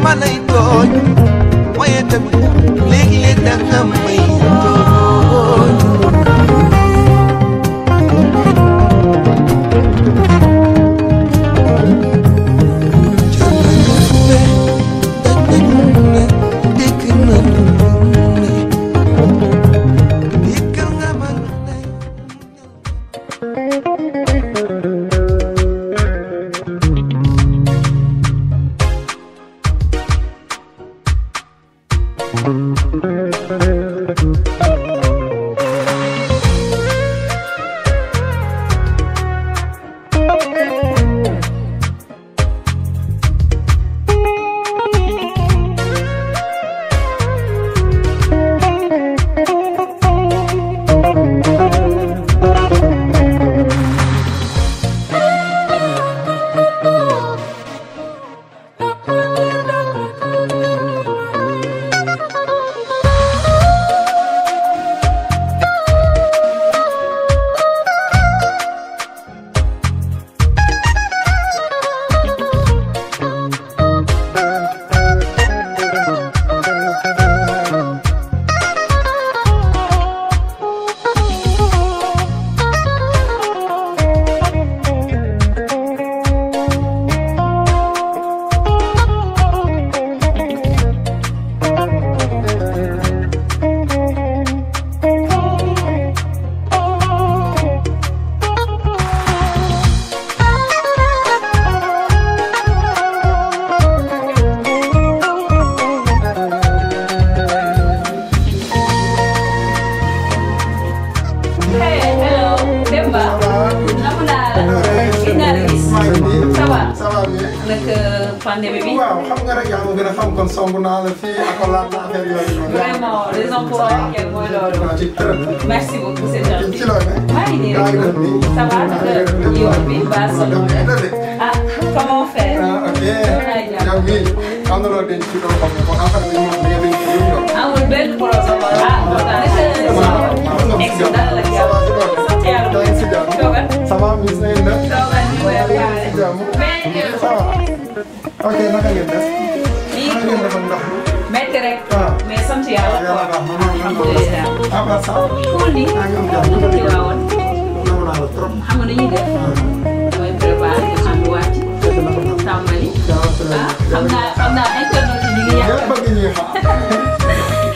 ma lay tooñ waaye tamit léeg-léeg da nga may tooñ jël nañu fu ne daj nañu lu ne dégg nañu lu ne déggal nga ma lu ne Hey, hello, Demba. Namu naa la. Gis naa la gis. Ça va. ça va bien. naka pandémie bi. waaw xam nga rek yaa ma gën a xam kon song naa la fii ak laat na affaire yooyu noonu. Vraiment, raison pour laquelle mooy loolu. waaw ci tërëm. Merci beaucoup, c'est gentil. ci loo ne. maa ngi nii yaa ngi rek. def nii. Ça va naka yoon bi mbaa sonn nga. Ah, comment faire? ah ok. laay jàpp. yow mii am na loo denc ci loo xam ne kon affaire bi moom da nga denc ci lu mu doon. Amul benn problème. Ah, kontaan naka ex dal la jàpp. Sant yàlla bu yaa ngi si jàmm. toogal. ça va miss na ngeen def. Toogal ñu koy yaa ngi si waxaale. jàmm. Mais ça va. ok naka ngeen def. lii naka ngeen def ak ndox mi. metti rek. ah. mais sant yàlla yàlla quoi. baax na noonu la Alhamdulillah. à part ça. Cool ni. yaa ngi am jàmm. Ñu ngi waawoon. nangu naa la trop. xam nga nu ñuy def. damay préparé ñu ànd wàcc. dëgg la ko nag. tàmbali. yaa ah xam naa xam naa internet yi ñu ngi yëpp yàq. bëgg ñuy xaar.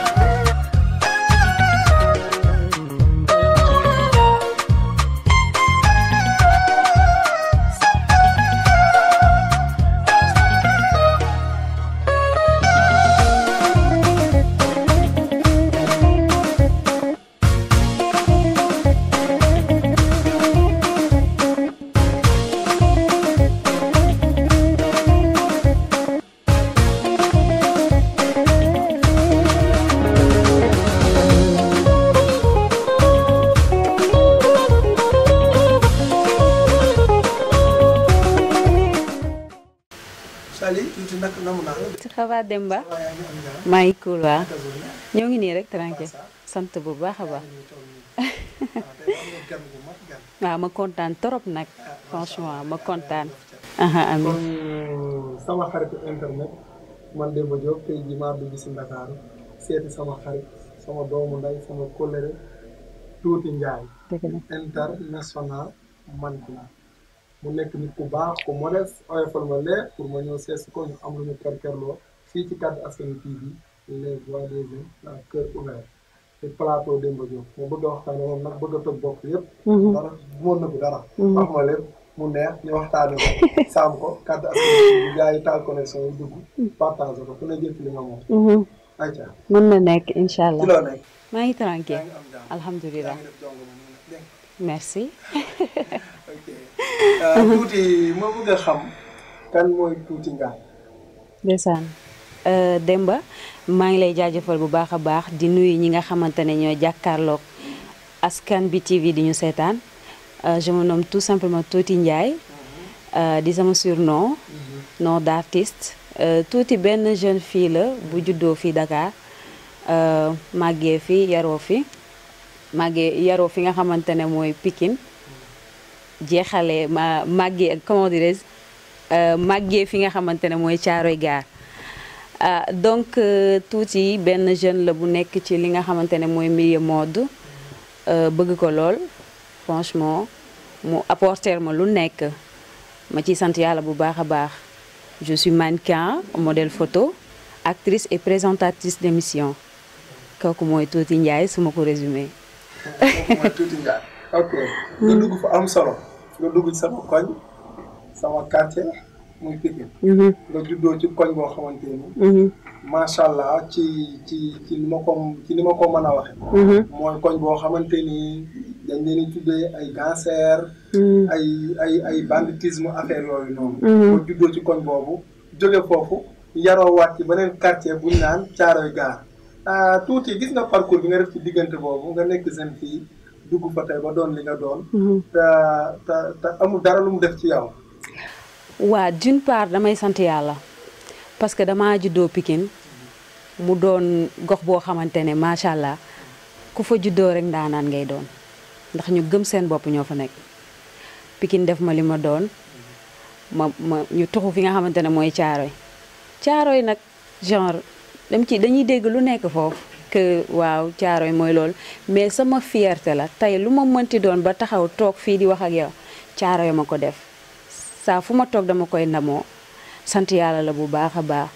Sali tuuti nag namu naa la. ça va Demba waaye yaa ngi am jàmm. maa ngi cool waa naka journée. ñoo ngi nii rek tranquille sant bu baax a baax ñu toog nii. waaw tey am nga gan bu mag gan. waaw ma kontaan trop nag franchement ma kontaan aha amin kon sama xaritu internet man Demba Diop tey jii maa dugg si Ndakaaru seeti sama xarit sama doomu nday sama kóllëre tuuti Njaay dëgg la international mannequin mu nekk nit ku baax ku modeste oyofal ma leer pour ma ñëw seet si ko ñu am lu ñu kerkerloo fii ci Kaddu Askan TV les voix des jeunes la cœur ouvert te plateau Demba Diop moo bëgg a waxtaane moom nag bëgg a toj bopp yëpp dara moon na bi dara wax ma lépp mu neex ñu waxtaane ko saam ko Kaddu Askan TV gars yi taal connexion yi dugg partage ko ku ne jël ci li nga moom ayca mën na nekk incha ci allah loo nekk maa ngi yaa tranquille ngi am jàmm yaa alhamdulilah ngi def jongo ma mu ne dégg nga. merci ok tuuti ma bëgg a xam kan mooy tuuti ngaay ndeysaan Euh, Demba maa ngi lay jaajëfal bu baax a baax di nuyu ñi nga xamante ne ñoo jàkkaarloog askan bi TV di ñu seetaan Euh, je me nomme tout simplement Tuuti Ndiaye Euh, di sama surnom nom d'artiste Euh, Tuuti benn jeune fille la bu juddoo fii Dakar Euh, màggee fi yaroo fi màggee yaroo fi nga xamante ne mooy Pikine jeexalee ma màggee comment dirais-je euh, màggee fi nga xamante ne mooy Caaroy Gaar ah donc tuuti benn jeune la bu nekk ci li nga xamante ne mooy milieu mode bëgg ko lool franchement mu apporter ma lu nekk ma ciy sant yàlla bu baax a baax je suis mannequin modèle photo actrice et présentatrice d'émission kooku mooy Tuuti Ndiaye su ma ko résumé. kooku mooy Tuuti Ndiaye. ok nga dugg fa am solo nga dugg ci sama koñ sama quartier muy Pikine. nga juddoo ci koñ boo xamante ni. macha allah ci ci ci ni ma ko ci ni ma ko mën a waxe mooy koñ boo xamante ni dañ leen di tuddee ay cancer. ay ay ay banditisme affaire yooyu noonu. nga juddoo ci koñ boobu jóge foofu yaroo waat ci beneen quartier buñ naan Caaroy Gaar. tuuti gis nga parcours bi nga def ci diggante boobu nga nekk seen fii dugg fa tey ba doon li nga doon. te te te amul dara lu mu def ci yow. waa d'une part damay sant yàlla parce que damaa juddoo Pikine mu doon gox boo xamante ne macha allah ku fa juddoo rek ndaanaan ngay doon ndax ñu gëm seen bopp ñoo fa nekk Pikine def ma li ma doon ma ma ñu tuxu fi nga xamante ne mooy Caaroy Caaroy nag genre. dem ci dañuy dégg lu nekk foofu que waaw caaroy mooy loolu mais sama fierté la tey lu ma mënti doon ba taxaw toog fii di wax ak yow caaroy ma ko def saa fu ma toog dama koy ndamoo sant yàlla la bu baax a baax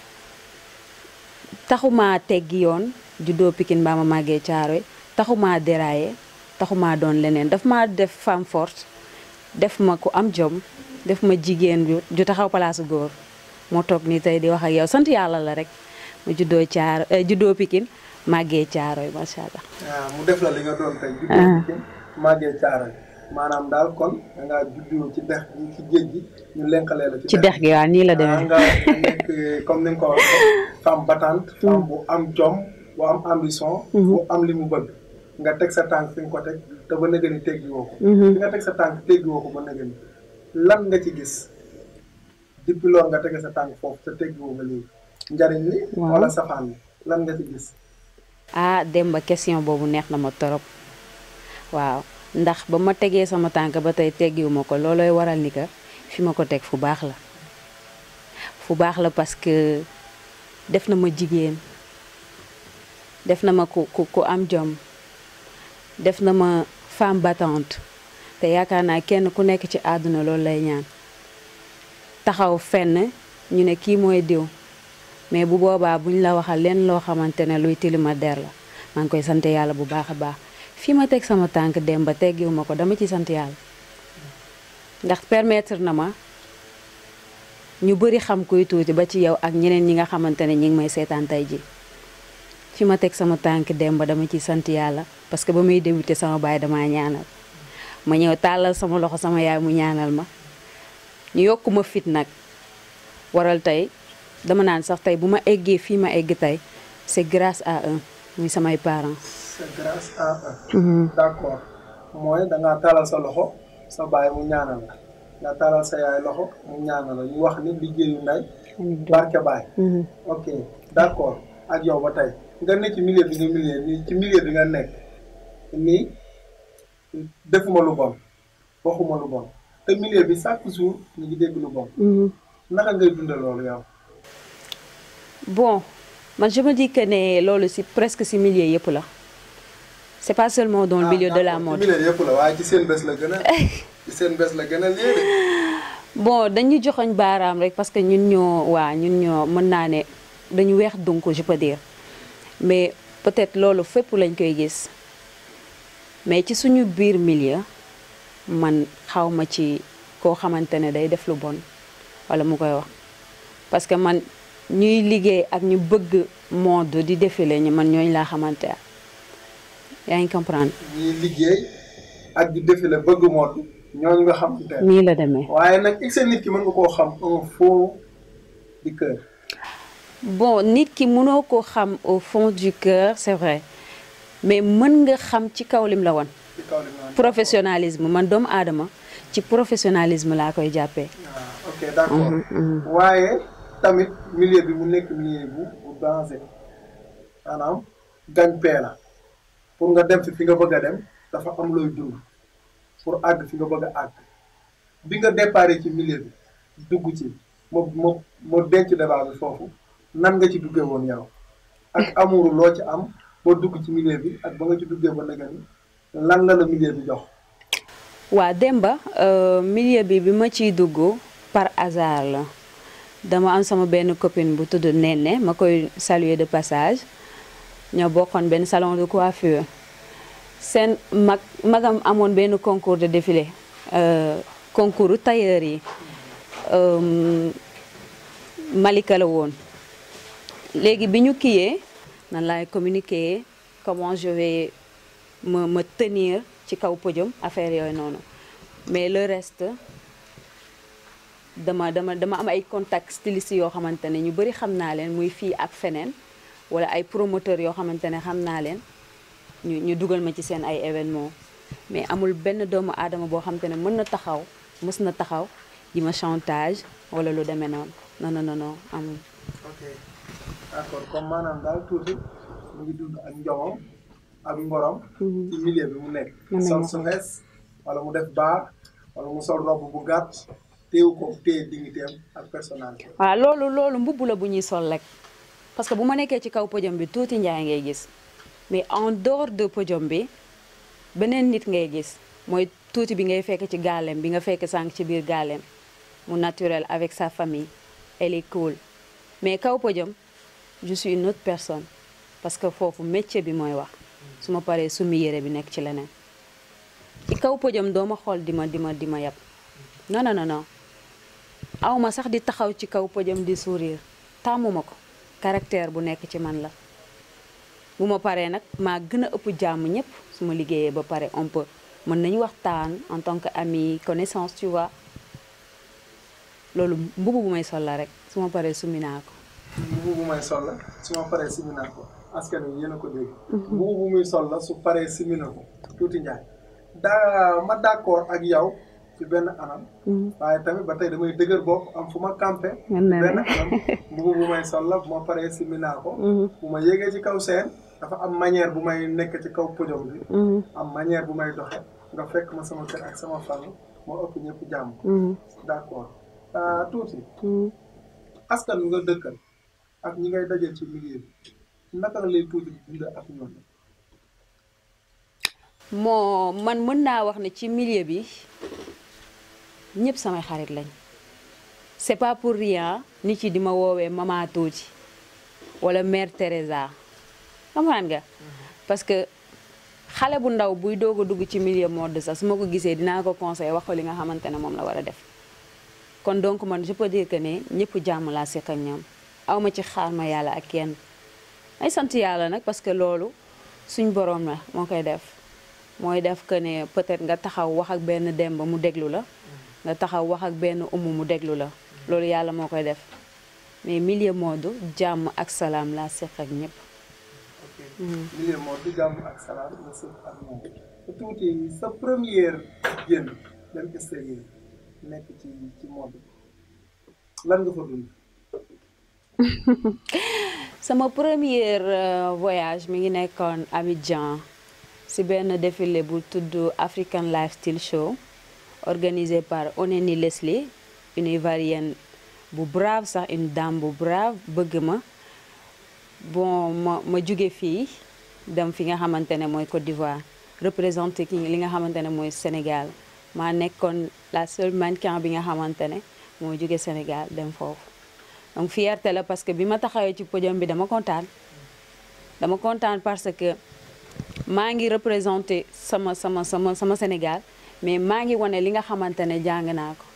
taxumaa teggi yoon juddoo Pikine mbaa ma màggee caaroy taxumaa déraillé taxumaa doon leneen daf ma def femme forte def ma ku am jom def ma jigéen ju taxaw palaasu góor moo toog nii tey di wax ak yow sant yàlla la rek mu juddoo caar juddoo Pikine màggee caaroy macha allah. waaw mu def la li nga doon tey. juddoo Pikine màggee caaroy maanaam daal kon da ngaa juddoo ci dex gi ci géej gi ñu lenkalee la. ci dex gi waaw nii la demee. nga nekk comme ni nga ko waxee femme battante. femme bu am jom bu am ambition. bu am li mu bëgg. nga teg sa tànk fi nga ko teg te ba nëgë ni teggi woo ko. fi nga teg sa tànk teggi woo ko ba nëgë ni lan nga ci gis depuis loolu nga tege sa tànk foofu te teggi woo nga léegi. njariñ li wala safaan li lan nga ci gis ah Demba question boobu neex na ma torop waaw ndax ba ma tegee sama tànk ba tey teggiwu ma ko loolooy waral ni que fi ma ko teg fu baax la fu baax la parce que def na ma jigéen def na ma ku ku ku am jom def na ma femme battante te yaakaar naa kenn ku nekk ci àdduna loolu lay ñaan taxaw fenn ñu ne kii mooy diw mais bu boobaa buñ la waxal leen loo xamante ne luy tilima der la maa ngi koy sant yàlla bu baax a baax fi ma teg sama tànk dem ba teggiwu ma ko dama ci sant yàlla ndax permettre na ma ñu bëri xam kuy tuuti ba ci yow ak ñeneen ñi nga xamante ne ñi ngi may seetaan tey ji fi ma teg sama tànk dem ba dama ci sant yàlla parce que ba muy débuté sama baay damaa ñaanal ma ñëw tàllal sama loxo sama yaay mu ñaanal ma ñu yokku ma fit nag waral tey dama naan sax tey bu ma eggee fii ma egg tey c'est grâce à eux muy samay parents. c'est grâce à eux. d'accord mooy da ngaa taalal sa loxo sa baay mu ñaanal la nga taalal sa yaay loxo mu ñaanal la ñu wax ni liggéeyu nday barke baay. ok d'accord ak yow ba tey nga ne ci milieu bi nga milieu ni ci milieu bi nga nekk nii defuma lu bon waxuma lu bon te milieu bi chaque jour ñu ngi dégg lu bon. naka ngay dundal loolu yow. bon man je me dis que ne loolu si presque si milieu yëpp la c'est pas seulement dans le milieu de la mode. ci milieu yëpp la waaye ci seen bés la gën a ci seen bés la gën a léegi. bon dañu joxoñ baaraam rek parce que ñun ñoo waa ñun ñoo mën naa ne dañu weex donc je peux dire mais peut-être loolu fépp lañ koy gis mais ci suñu biir milieu man xaw ma ci koo xamante ne day def lu bon wala mu koy wax parce que man. ñuy liggéey ak ñu bëgg mode di défilé ñu man ñooñu laa xamante yaa ngi comprendre. ñuy liggéey ak di défilé bëgg mode ñooñu nga xamante nii la demee. waaye nag il nit ki mën nga koo xam un fond du cœur. bon nit ki mënoo ko xam au fond du cœur c'est vrai mais mën nga xam ci kaw lim la woon. ci kaw li nga professionnalisme man doomu aadama ci professionnalisme laa koy jàppee. ah ok d'accord waaye. tamit milieu bi mu nekk milieu bu bu danger maanaam gagne-pain la pour nga dem fi fi nga bëgg a dem dafa am looy dund pour àgg fi nga bëgg a àgg bi nga déparé ci milieu bi dugg ci moo moo moo denc débat bi foofu nan nga ci duggee woon yow ak amour loo ci am boo dugg ci milieu bi ak ba nga ci duggee ba naka ni lan la la milieu bi jox. waa Demba euh, milieu bi bi ma ciy dugg par hasard la dama am sama benn copine bu tudd Nene ma koy saluer de passage ñoo bokkoon benn salon de coiffure seen mag magam amoon benn concours de défilé euh, concours tailleur yi euh, Malika la woon léegi bi ñu kiyee nan laay communiquer comment je vais me me tenir ci kaw podium affaire yooyu noonu mais le reste dama dama dama am ay contact styliste yoo xamante ne ñu bëri xam naa leen muy fii ak feneen wala ay promoteur yoo xamante ne xam naa leen ñu ñu dugal ma ci seen ay événement mais amul benn doomu aadama boo xamante ne mën na taxaw mës na taxaw di ma chantage wala lu demee noonu non non non non amul. ok d'accord comme maanaam daal tuuti mu ngi dund ak njomam ak ngorom. ci milieu bi mu nekk. Mën nañu sol wax. su xees wala mu def baar wala mu sol robe bu gàtt téewu ko téye dignité am ak personnalité. waaw loolu loolu mbubb la bu ñuy sol rek parce que bu ma nekkee ci kaw podium bi tuuti njaay ngay gis mais en dehors de podium bi beneen nit ngay gis mooy tuuti bi ngay fekk ci gaalem bi nga fekk sànq ci biir gaalem mu naturel avec sa famille elle est cool mais kaw podium je suis une autre personne parce que foofu métier bi mooy wax su ma paree sumi yére bi nekk ci leneen ci kaw podium doo ma xool di ma di ma di ma yab non non non non aw ma sax di taxaw ci kaw podium di sourire tàmmuma ko caractère bu nekk ci man la bu ma paree nag maa gën a ëpp jàmm ñëpp su ma liggéeyee ba pare on peut mën nañu waxtaan en tant que ami connaissance tu vois loolu mbubu bu may sol la rek su ma paree sumi naa ko mbubu bu may sol la su ma paree simi naa ko askan wi yéen a ko dégg. mbubu bu muy sol la su paree simi na ko tuuti njaay. daa ma d'accord ak yow ci benn anam. waaye tamit ba tey damay dëgër bopp am fu ma campé. Mën na ne. benn anam mbubu bu may sol la bu ma paree simi naa ko. bu ma yéegee ci kaw seen dafa am manière bu may nekk ci kaw podium bi. am manière bu may doxe nga fekk ma sama kër ak sama famille moo ëpp ñëpp jàmm. d'accord ah tuuti. askan wi nga dëkkal ak ñi ngay dajal ci milieu bi naka la lay tuuti dund ak ñoom. moo man mën naa wax ne ci milieu bi ñëpp samay xarit lañ c'est pas pour rien nit yi di ma woowee mama tuuti wala mère Teresa comprendre nga parce que xale bu ndaw buy doog a dugg ci milieu mode sax su ma ko gisee dinaa ko conseil wax ko li nga xamante ne moom la war a def kon donc man je peux dire que ne ñëpp jàmm laa seq ak ñoom aw ma ci xaar ma yàlla ak kenn ay sant yàlla nag parce que loolu suñ boroom la moo koy def mooy def que ne peut-être nga taxaw wax ak benn demba mu déglu la nga taxaw wax ak benn umu mu déglu la loolu yàlla moo koy def mais milieu mode jàmm ak salaam laa seq ak ñëpp. ok milieu moo du jàmm ak salaam nga sëf ak moom te tuuti sa première génn dem extérieur nekk ci ci mode lan nga fa dund. sama premier euh, voyage mi ngi nekkoon Abidjan si benn défilé bu tudd African Lifestyle Show organisé par Oneni Leslie une Ivoirienne bu brave sax une dame bu brave bëgg ma bon ma ma jóge fii dem fi nga xamante ne mooy Côte d'Ivoire représenté ki li nga xamante ne mooy Sénégal maa nekkoon la seule mannequin bi nga xamante ne moo jóge Sénégal dem foofu donc fierté la parce que bi ma taxawee ci podium bi dama kontaan dama kontaan parce que maa ngi représenté sama sama sama sama Sénégal mais maa ngi wane li nga xamante ne jàng naa ko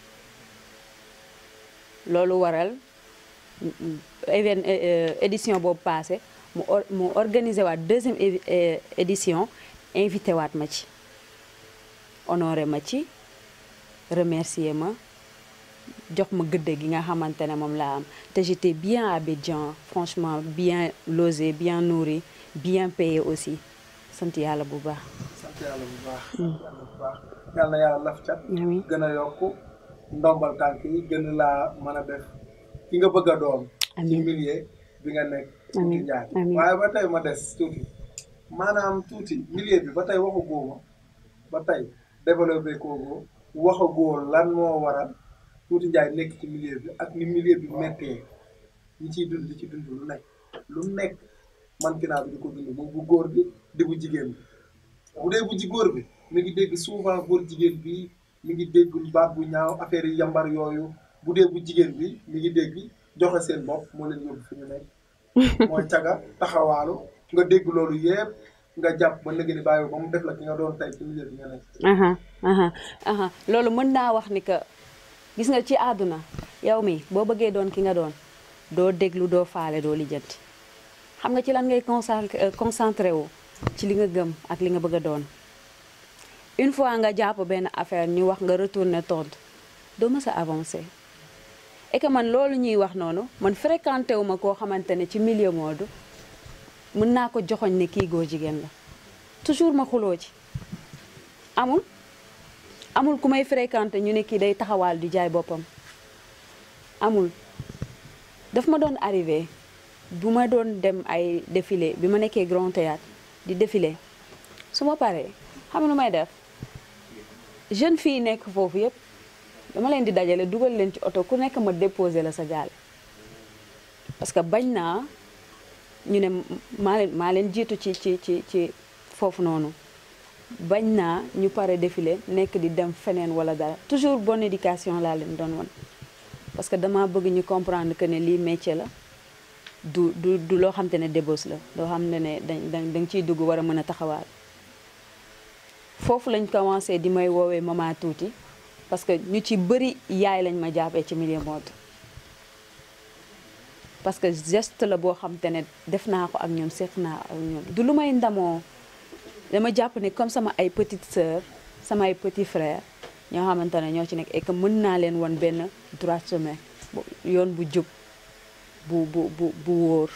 loolu waral even édition boobu passé mu or mu organisé waat deuxième évi- euh, édition invité waat ma ci honoré ma ci remercier ma jox ma gëdd gi nga xamante ne moom laa am te j'étais bien à Abidjan franchement bien logé bien nourri bien payé aussi sant yàlla bu baax. sant yàlla bu baax. sant yàlla bu baax yàlla na yàlla laf cat. amiin gën a yokk ndombal tànk yi gën laa mën a def ki nga bëgg a doon. ci Amiin. milieu bi nga nekk. Amiin. tuuti njaay Amiin. waaye ba tey ma des tuuti maanaam tuuti milieu bi ba tey waxu góoma ba tey développé kooku waxagoo lan moo waral tuuti njaay nekk ci milieu bi ak ni milieu bi méttee ñi ciy dund di ci dund lu nekk lu nekk mannequinat bi di ko dund moom bu góor bi di bu jigéen bi bu dee bu ji góor bi mi ngi dégg souvent góor jigéen bi mi ngi dégg baat bu ñaaw affaire yi yambar yooyu bu dee bu jigéen bi mi ngi dégg joxe seen bopp moo leen yóbbu fi ñu nekk mooy caga taxawaalu nga dégg loolu yëpp nga jàpp ba nëgë ni bàyyi ba mu def la ki nga doon tey ci milieu bi nga nekk aha aha aha loolu mën naa wax ni que gis nga ci àdduna yow mi boo bëggee doon ki nga doon doo déglu doo faale doo lijjanti xam nga ci lan ngay concentré concentré wu ci li nga gëm ak li nga bëgg a doon une fois nga jàpp benn affaire ñu wax nga retourner tontu doo mës a avancé et que man loolu ñuy wax noonu man fréquenté wu ma koo xamante ne ci milieu mode mën naa ko joxoñ ne kii góor jigéen la toujours ma xuloo ci amul amul ku may fréquenté ñu ne kii day taxawaal di jaay boppam amul daf ma doon arrivé bu ma doon dem ay défilé bi ma nekkee grand théâtre di défilé su ma paree xam nu may def jeune fille nekk foofu yëpp dama leen di dajale dugal leen ci oto ku nekk ma déposé la sa gaale parce que bañ naa ñu ne maa leen maa leen jiitu ci ci ci ci foofu noonu bañ naa ñu pare défilé nekk di dem feneen wala dara toujours bonne éducation laa leen doon won parce que dama bëgg ñu comprendre que ne lii métier la du du du loo xam te ne débauche la loo xam ne ne dañ da nga ciy dugg war a mën a taxawaal foofu lañ commencé di may woowee mama tuuti parce que ñu ci bëri yaay lañ ma jàppee ci milieu mode parce que geste la boo xam te ne def naa ko ak ñoom seq naa ak ñoom du lu may ndamoo dama jàpp ne comme sama ay petite sœur sama ay petit frère ñoo xamante ne ñoo ci nekk et que mën naa leen won benn droit chemin yoon bu jub bu bu bu bu wóor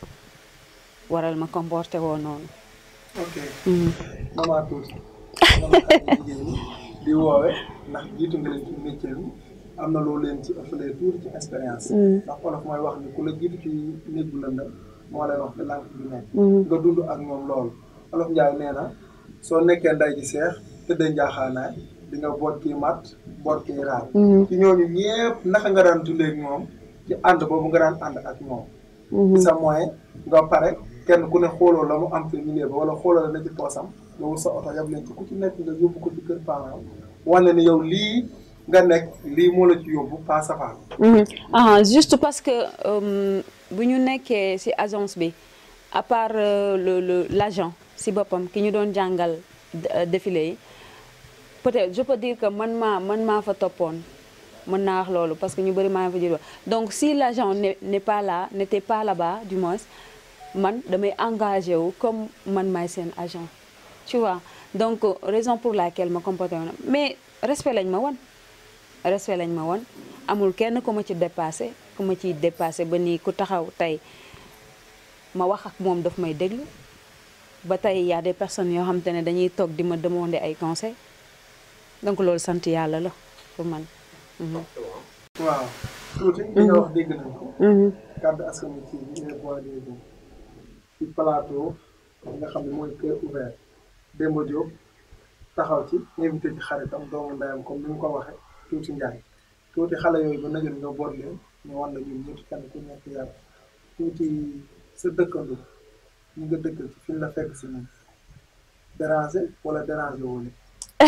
waral ma comporté woo noonu ok mama tuuti mama ay jigéen ñi di woowe ndax jiitu nga leen ci métier bi am na loolu leen ci ëppalee tuuti ci expérience ndax olof mooy wax ni ku la jiitu ci néeg bu lëndëm moo lay wax te lànk bi nekk nga dund ak ñoom loolu olof njaay nee na soo nekkee nday ji seex tëddee njaaxaanaay di nga boot kii mat boot kii raar ci ñooñu ñëpp naka nga daan dundee ak ñoom ci ànd boobu nga daan ànd ak ñoom ci sa moyen nga pare kenn ku ne xooloo la mu am ci milieu ba wala xooloo la na ci poosam nga wut sa oto yab leen ci ku ci nekk nga yóbbu ko ci kër parent wane ni yow lii nga nekk lii moo la ci yóbbu pas safaan ah juste parce que bu ñu nekkee ci agence bi à part le le l'agent ci boppam ki ñu doon jàngal défilé yi peut-être je peux dire que man maa man maa fa toppoon mën naa wax loolu parce que ñu bëri maa fa jël donc si l'agent n'est n'est pas là n'était pas là-bas du moins man damay engagé wu comme man maay seen agent tu vois donc raison pour laquelle ma comporté woon mais respect lañ ma won respect lañ ma won amul kenn ku ma ci dépassé ku ma ciy dépassé ba nii ku taxaw tey ma wax ak moom daf may déglu ba tey y a des personnes yoo xam te ne dañuy toog di ma demander ay conseils donc loolu sant yàlla la pour man. waaw tuuti li nga wax dégg nañ ko kàddu askan wi ci les voix des jeunes ci plateau nga xam ne mooy cœur ouvert Demba Diop taxaw ci invité ci xaritam doomu ndeyam comme ni mu ko waxee tuuti njaay tuuti xale yooyu ba najoon nga boot leen ñu wan la ñun ñëpp kenn ku nekk yàlla tuuti sa dëkkandoo ñu nga dëkkal ci fi ñu la fekk si moom déranger wala déranger wu leen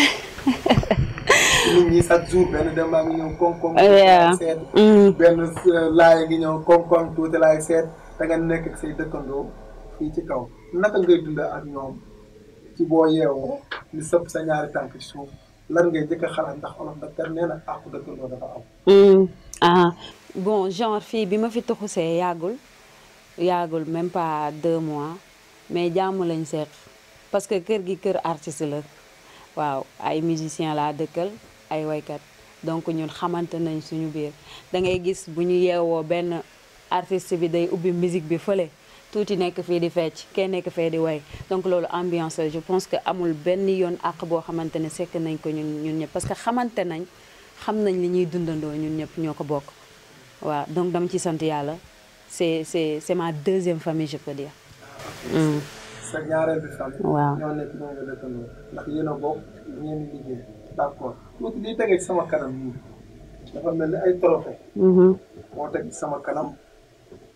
nit ñi chaque jour benn dem baa ngi ñëw koŋ-koŋ Yeah. seet benn laay ngi ñëw koŋ-koŋ tuuti laay seet da nga nekk ak say dëkkandoo fii ci kaw naka ngay dund ak ñoom ci boo yeewoo ni sëpp sa ñaari tànk ci suuf lan ngay jëkk a xalaat ndax olof da ter nee na àqu dëkkandoo dafa am ah bon genre fii bi ma fi tuxusee yàggul yàggul même pas deux mois mais jàmm lañ seet parce que kër gi kër artiste la waaw ay musicien laa dëkkal ay waykat donc ñun xamante nañ suñu biir da ngay gis bu ñu yeewoo benn artiste bi day ubbi musique bi fële tuuti nekk fii di fecc kenn nekk fee di way donc loolu ambiance la je pense que amul benn yoon àq boo xamante ne sekk nañ ko ñun ñun ñëpp parce que xamante nañ xam nañ li ñuy dundandoo ñun ñëpp ñoo ko bokk waaw donc dama ci sant yàlla c'est c'est c'est ma deuxième famille je peux dire Mm. sa ñaareel bi famille Waaw. ñoo nekk ñoo nga dëkkandoo ndax yéen a bokk ngeen di liggéey d'accord tuuti liy tegee ci sama kanam nii dafa mel ni ay trophée Mhm. moo teg ci sama kanam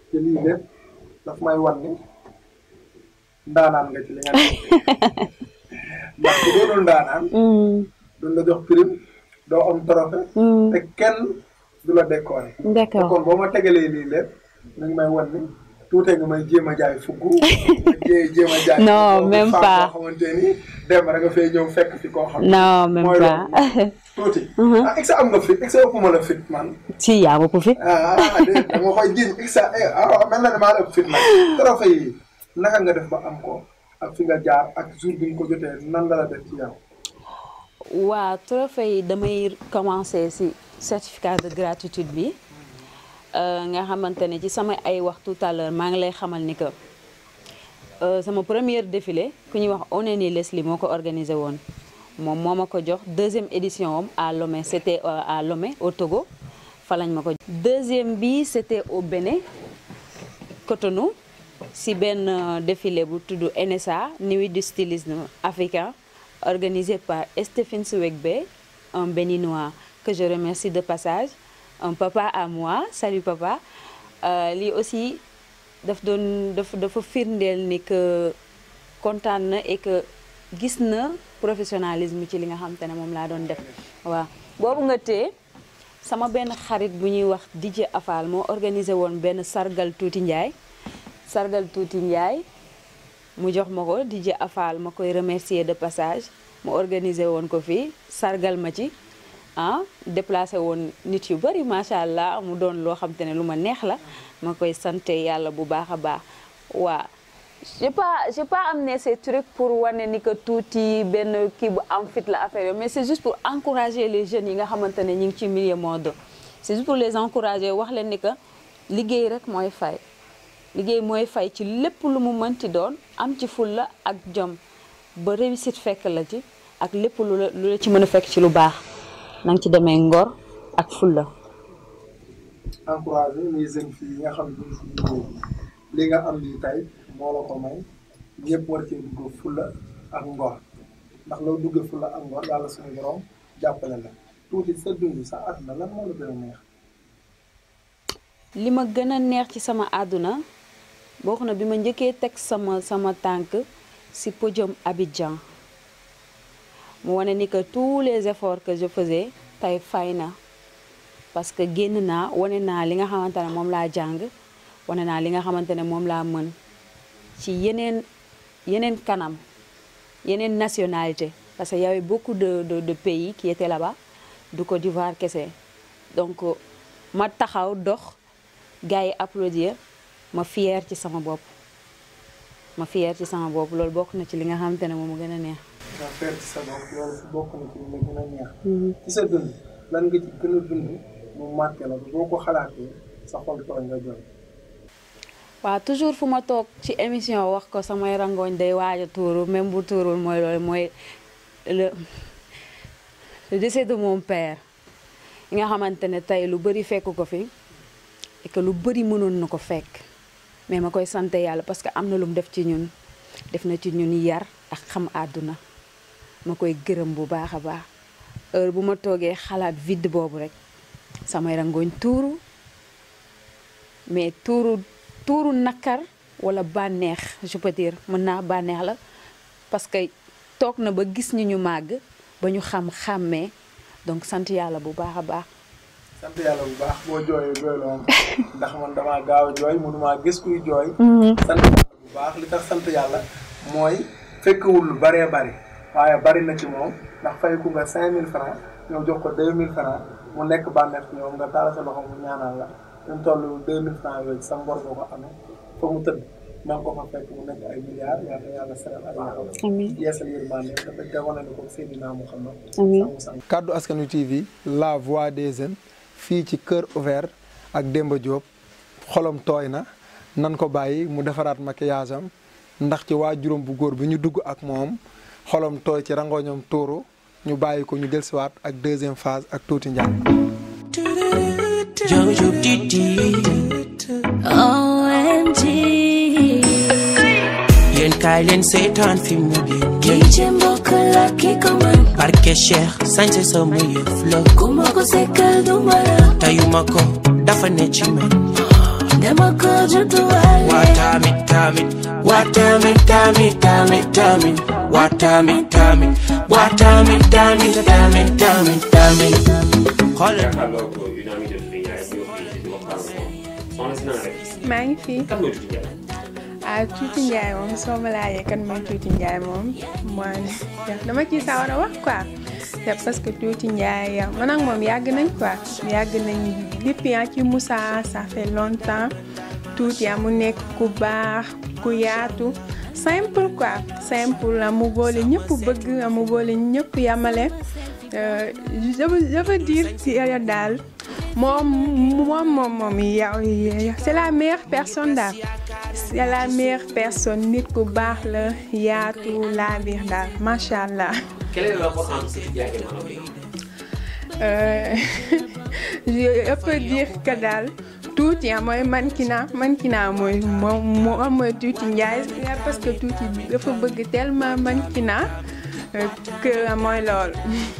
te lii lépp daf may wan ni ndaanaan nga ci li nga nekk ndax bu doonul ndaanaan duñ la jox prime doo am trophée te kenn du la décorer te d'accord kon boo ma tegalee lii lépp mi ngi may wan ni tuutee nga may jéem a jaay fugg nga jé- jéem a jaay Non, fugg même femme pas. boo xamante ni dem rek nga fay ñëw fekk fi koo xam non même mooy pas loolu tuuti ah exa am nga fit exa ëpp ma la fit man si yaa ma ko fit ah ah déedéet da nga koy jiñ exa ah mel na ne maa la ëpp fit nag trophée yi naka nga def ba am ko ak fi nga jaar ak jour bi nga ko jotee nan la la def ci yow waa trophée yi damay commencer ci certificat de gratitude bi euh, nga xamante ne ci sama ay wax tout à l'heure maa ngi lay xamal ni que euh, sama première défilé ku ñuy wax Oneni Leslie moo ko organisé woon moom moo ma ko jox deuxième édition am à Lomé c'était euh, à Lomé au Togo fa lañ ma ko jox deuxième bi c'était au Bénin Cotonou si benn euh, défilé bu tudd NSA Nuit du stylisme africain organisé par Stéphane Swegbe un béninois que je remercie de passage un papa à moi salut papa Euh, lii aussi daf doon daf dafa firndeel ni que kontaan na et que gis na professionnalisme ci li nga xam te ne moom laa doon def waaw boobu nga tee sama benn xarit bu ñuy wax DJ Afal moo organisé woon benn sargal tuuti Njaay sargal tuuti Njaay mu jox ma ko DJ Afal ma koy remercier de passage mu organisé woon ko fii sargal ma ci ah déplacé woon nit yu bari macha allah mu doon loo xam te ne lu ma neex la ma koy sante yàlla bu baax a baax waa j'ai pas j'ai pas amené ces trucs pour wane ni que tuuti benn kii bu am fit la affaire yooyu mais c'est juste pour encourager les jeunes yi nga xamante ne ñu ngi ci milieu mode c'est juste pour les encourager wax leen ni que liggéey rek mooy fay liggéey mooy fay ci lépp lu mu mënti doon am ci fulla ak jom ba réussite fekk la ci ak lépp lu la lu la ci mën a fekk ci lu baax na nga ci demee ngor ak fulla encouragé les jeunes filles yi nga xam ne si liggéey li nga am lii tey moo la ko may ñëpp war cee dugg fulla ak ngor ndax loo duggee fulla ak ngor yàlla suñu borom jàppale la tuuti sa dund sa àdduna lan moo la gën a neex li ma gën a neex ci sama àdduna bokk na bi ma njëkkee teg sama sama tànk ci podium Abidjan mu wane ni que tous les efforts que je faisais tey fay na parce que génn naa wane naa li nga xamante ne moom laa jàng wane naa li nga xamante ne moom laa mën ci yeneen yeneen kanam yeneen nationalité parce que y avait beaucoup de de de pays qui étaient là-bas du Côte d'Ivoire kese donc ma taxaw dox gars yi applaudir ma fier ci sama bopp ma fier ci sama bopp loolu bokk na ci li nga xamante ne moom mu gën a neex. nga feer ci sa bopp loolu si bokk na ci li la gën a neex ci sa dund lan nga ci gën a dund mu marqué la boo ko xalaatee sa xol tooy nga jooy waaw toujours fu ma toog ci émission wax ko samay rangooñ day waaj a tuuru même bu tuurul mooy loolu mooy le le décès de mon père yi nga xamante ne tey lu bëri fekk ko fi et que lu bëri mënoon na ko fekk mais ma koy sant yàlla parce que am na lu mu def ci ñun def na ci ñun yar ak xam àdduna ma koy gërëm bu baax a baax heure bu ma toogee xalaat vide boobu rek samay rangooñ tuuru mais tuuru tuuru nakar wala bànneex je peux dire mën naa bànneex la parce que toog na ba gis ñu ñu màgg ba ñu xam xàmmee donc sant yàlla bu baax a baax sant yàlla bu baax boo jooyee jooyloo ma ndax man damaa gaaw a jooy mënumaa gis kuy jooy sant yàlla bu baax li tax sant yàlla mooy fekkewul lu baree bari waaye bari na ci moom ndax fayku nga cinq mille francs ñëw jox ko deux mille francs mu nekk bànneex ci ñoom nga taal sa loxo mu ñaanal la ñu toll deux mille francs yooyu sa ngor nga ko amee fa mu tëdd maa ngi ko fa fekk mu nekk ay milliards yàlla yàlla seral ay yaxam amiin yeesal yërmande dafa jamono ni ko Seydina Muhammad amiin sangu sang kaddu askanu TV la voix des jeunes fii ci Cœur Ouvert ak Demba Diop xolom tooy na nan ko bàyyi mu defaraat maquillage am ndax ci waa juróom bu góor bi ñu dugg ak moom xolom tooy ci rangoñam tuuru ñu bàyyi ko ñu dellusiwaat ak deuxième phase ak tuuti njàng Jojo Didi OMG yéen kaay leen seetaan fi mu génn kii ci mbokk la ki ko mën barke Cheikh sañse sama yëf la ku ma ko sekkal du ma la tayuma ko dafa ne ci man dama ko judduwaale Watami, tami, watami, tami, tami, tami, watami, tami, watami, tami, tami, tami, tami. Xoolal jàkkaarloo ko une amie de fille yaay ñëw fii di waxtaan ak moom soxna si naa rek maa ngi fi kan mooy tuuti Ndiaye ah Tuuti Njaay moom soo ma laajee kan mooy Tuuti Njaay moom mooy dama ciy sawar a wax quoi c'est parce que Tuuti Njaay man ak moom yàgg nañ quoi yàgg nañ depuis ah ci Moussa ça fait longtemps Tuuti ah mu nekk ku baax ku yaatu simple quoi simple ah mu boole ñëpp bëgg ah mu boole ñëpp yamale Euh, je veux je veux dire ci daal moom moom moom moom yow c'est la meilleure personne daal c'est la meilleure personne nit ku baax la yaatu laa biir daal macha allah. quel est le rapport entre Tuuti Ndiaye et Mano Gueye Euh, je peux dire que daal tuuti ah mooy mankina mankina mooy moom moom mooy tuuti Njaay parce que tuuti dafa bëgg tellement mankina euh, que mooy lool.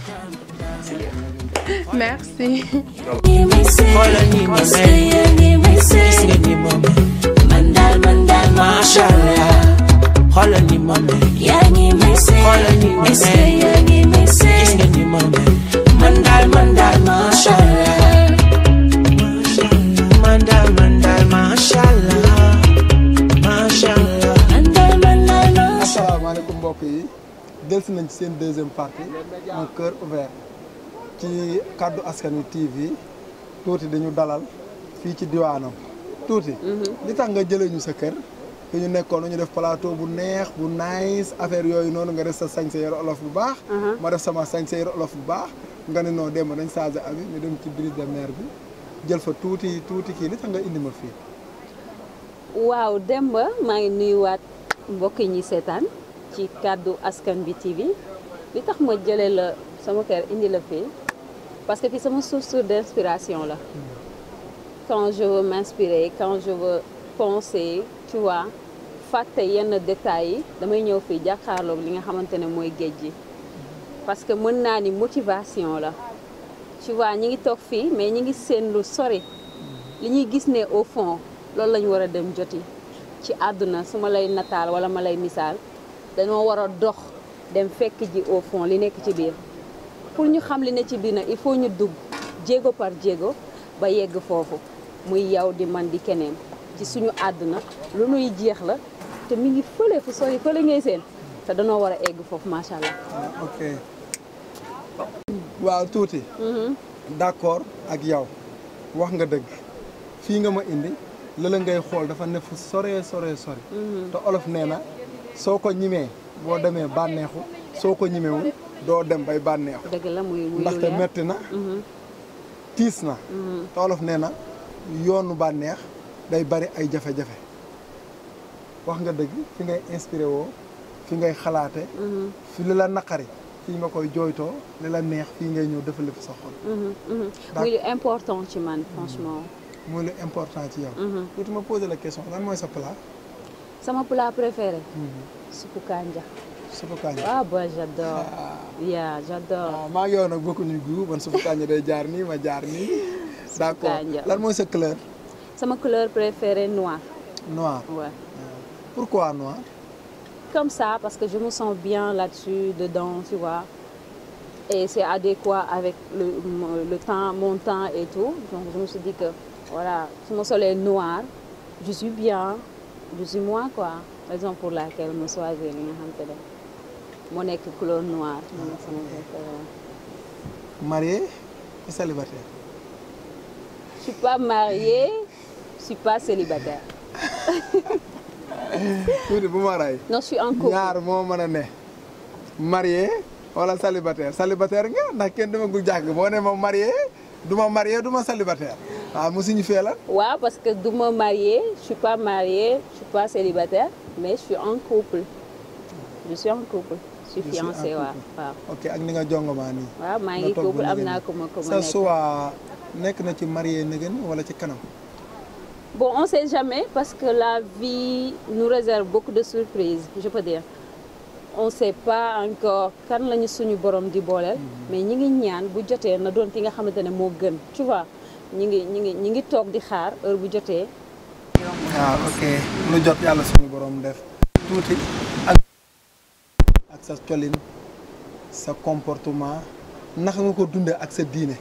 merci. ngi may sey Xoolal ni ma est-ce mel. que yaa ngi may gis sey nga ni ma mel, man daal man daal macha Allah. Xoolal ni ma mel, yaa ngi may sey Xoolal ni ma est-ce que mel. yaa ngi may sey gis nga ni ma mel. Man daal, man daal, macha Allah. Man daal, man daal, macha Allah. Macha Allah. man daal man daal man asalaamaaleykum mbokk yi delsi nañ ci seen deuxième partie un cœur ouvert ci kàddu askan wi TV tuuti dañu dalal fii ci diwaanam tuuti li tax nga jëlee ñu sa kër fi ñu nekkoon ñu def plateau bu neex bu nice affaire yooyu noonu nga def sa sañse yore olof bu baax ma def sama sañse yore olof bu baax nga ne noo dem dañ changé abi ñu dem ci brise de mer bi jël fa tuuti tuuti kii li tax nga indi ma fii waaw Demba maa ngi nuyuwaat mbokk yi ñuy seetaan ci kàddu askan bi TV li tax ma jëlee la sama kër indi la fii parce que fii sama source d'inspiration la quand je veux m'inspirer quand je veux penser tu vois fàtte yenn détails yi damay ñëw fii jàkkaarloog li nga xamante ne mooy géej gi parce que mën naa ni motivation la tu vois ñi ngi toog fii mais ñi ngi seen lu sori li ñuy gis ne au fond loolu lañu war a dem joti ci àdduna su ma lay nataal wala ma lay misaal dañoo war a dox dem fekk ji au fond li nekk ci biir pour ñu xam li ne ci biir nag il faut ñu dugg jéego par jéego ba yegg foofu muy yow di man di keneen ci suñu àdduna lu nuy jeex la te mi ngi fële fu sori fële ngay seen te danoo war a egg foofu macha allah. ah ok waaw tuuti. d'accord ak yow wax nga dëgg fii nga ma indi lëla ngay xool dafa ne fu sore sore sori. te olof nee na soo ko ñimee boo demee bànneexu soo ko ñimewul doo dem bay bànneexu. dëgg la muy muy lu ndaxte leer. metti na tiis na te olof nee na yoonu bànneex day bari ay jafe-jafe wax nga dëgg fi ngay inspiré woo fi ngay xalaate fi li la naqari fii nga koy jooytoo li la neex fii ngay ñëw defal fi sa xol Mhm, mhm. muy lu important ci man franchement. mooy lu important ci yow tuuti ma posé la question lan mooy sa plat sama plat préféré. suppu kanja. suppu kànja ah bah j'adore. yeah j'adore. waaw maa ngi yow nag bokkuñu gu man suppu kànja day jaar nii ma jaar nii d'accord kànja. lan mooy sa couleur sama couleur préférée noir. noir ouais. pourquoi noir comme ça parce que je me sens bien là-dessus dedans tu vois et c'est adéquat avec le, le temps mon temps et tout donc je me suis dit que voilà su ma solee noir je suis bien je suis moi quoi raison pour laquelle ma choisir li nga xam te ne moo nekk couleur noire moo nekk sama préféré marié ou célibataire je suis pas mariée je suis pas célibataire tuuti bu ma ray non je suis en couple ñaar moo mën a ne marié wala célibataire célibataire nga ndax kenn dama gu jàgg boo ne ma marié du ma marié du ma célibataire waaw mu suñu fee la waaw parce que du ma mariée je suis pas mariée je suis pas célibataire mais je suis en couple je suis en couple je suis Je suis en fiancée waaw couple. waaw ok ak ni nga jongomaa nii waaw maa nga ngi toog couple ba am léegi naa nii. ko ma ko ma sa nekk choix nekk na ci marié nëgën wala ci kanam bon on sait jamais parce que la vie nous réserve beaucoup de surprises je peux dire on sait pas encore kan lañu suñu borom di booleel mais ñi ngi ñaan bu jotee na doon ki nga xamante ne moo gën tu vois ñi ngi ñi ngi ñi ngi toog di xaar heure bu jotee waaw ok lu jot yàlla suñu borom def tuuti ak ak sa colin sa comportement naka nga ko dundee ak sa diine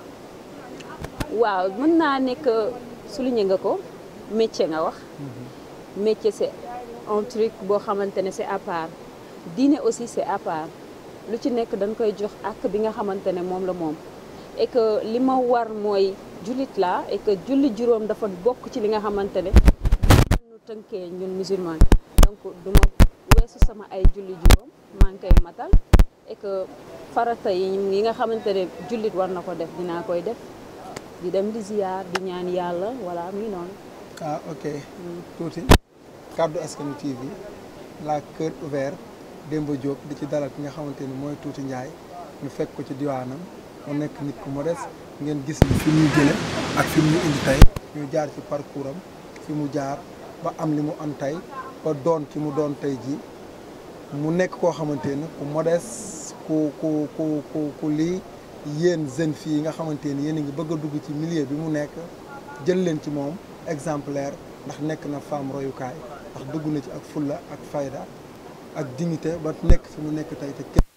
waaw mën naa nekk souligner nga ko métier nga wax métier c'est un truc boo xamante ne c'est à part diine aussi c'est à part lu ci nekk dañ koy jox ak bi nga xamante ne moom la moom et que li ma war mooy jullit la et que julli juróom dafa bokk ci li nga xamante ne ñu tënkee ñun musulman donc du ma weesu sama ay julli juróom maa ngi koy matal et que farata yi yi nga xamante ne jullit war na ko def dinaa koy def di dem di ziyaar di ñaan yàlla voilà muy noonu ah ok tuuti kàddu askanu TV la cœur ouvert Demba Diop di ci dalal ki nga xamante ni mooy Tuuti Njaay ñu fekk ko ci diwaanam mu nekk nit ku modeste ngeen gis ni fi muy jële ak fi mu indi tey ñu jaar ci parcours am fi mu jaar ba am li mu am tey ba doon ki mu doon tey ji mu nekk koo xamante ni ku modeste ku ku ku ku ku lii yéen jeunes filles yi nga xamante ni yéen a ngi bëgg a dugg ci milieu bi mu nekk jël leen ci moom exemplaire ndax nekk na femme royukaay ndax dugg na ci ak fulla ak fayda ak dignité ba nekk fi mu nekk tey te kenn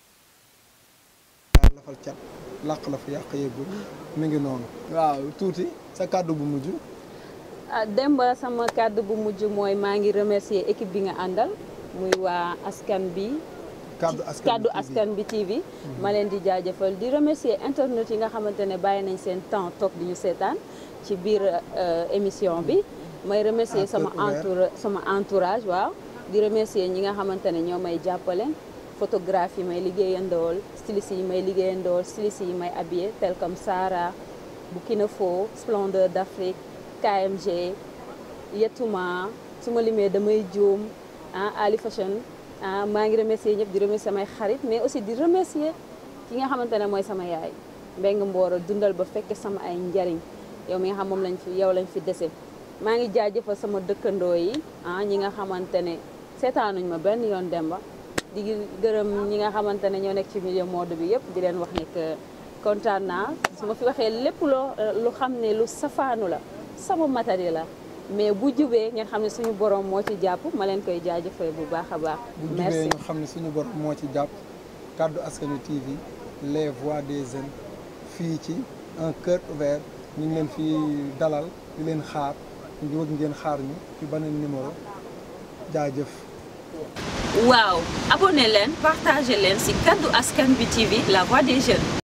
lafal cat làq la fa yàq yëggul mi ngi noonu waaw tuuti sa kàddu bu mujj ah Demba sama kàddu bu mujj mooy maa ngi remercier équipe bi nga àndal muy waa askan bi kàddu askan kàddu bi askan bi TV ma leen di jaajëfal di remercier internet yi nga xamante ne bàyyi nañ seen temps toog di ñu seetaan ci biir euh, émission bi may remercier À sama cœur ouvert. entoura sama entourage waaw di remercier ñi nga xamante ne ñoo may jàppale photographe yi may liggéeyandool styliste yi may liggéeyandool styliste yi may habillé tel comme Sarah Burkina Faso Splendeur d'Afrique KMG Yetuma su ma limee damay juum ah Ali Fashion ah maa ngi remercier ñëpp di remercier samay xarit mais aussi di remercier ki nga xamante ne mooy sama yaay Mbeng Mbooro dundal ba fekk sama ay njariñ yow mi nga xam moom lañ fi yow lañ fi dese maa ngi jaajëfal sama dëkkandoo yi ah ñi nga xamante ne seetaanuñ ma benn yoon Demba di gërëm ñi nga xamante ne ñoo nekk ci milieu mode bi yëpp di leen wax ne que kontaan naa su ma fi waxee lépp loo lu xam ne lu safaanu la sama matériel la mais bu jubee ngeen xam ne suñu borom moo ci jàpp ma leen koy jaajëfal bu baax a baax. bu jubee merci ñu xam ne suñu borom moo ci jàpp kàddu askanu TV les voix des jeunes fii ci un cœur ouvert ñu ngi leen fi dalal di leen xaar ñu ngi bëgg ngeen xaar ñu ci beneen numéro jaajëf. waaw abonné leen partagé leen ci kaddu askan bi TV la voix des jeunes.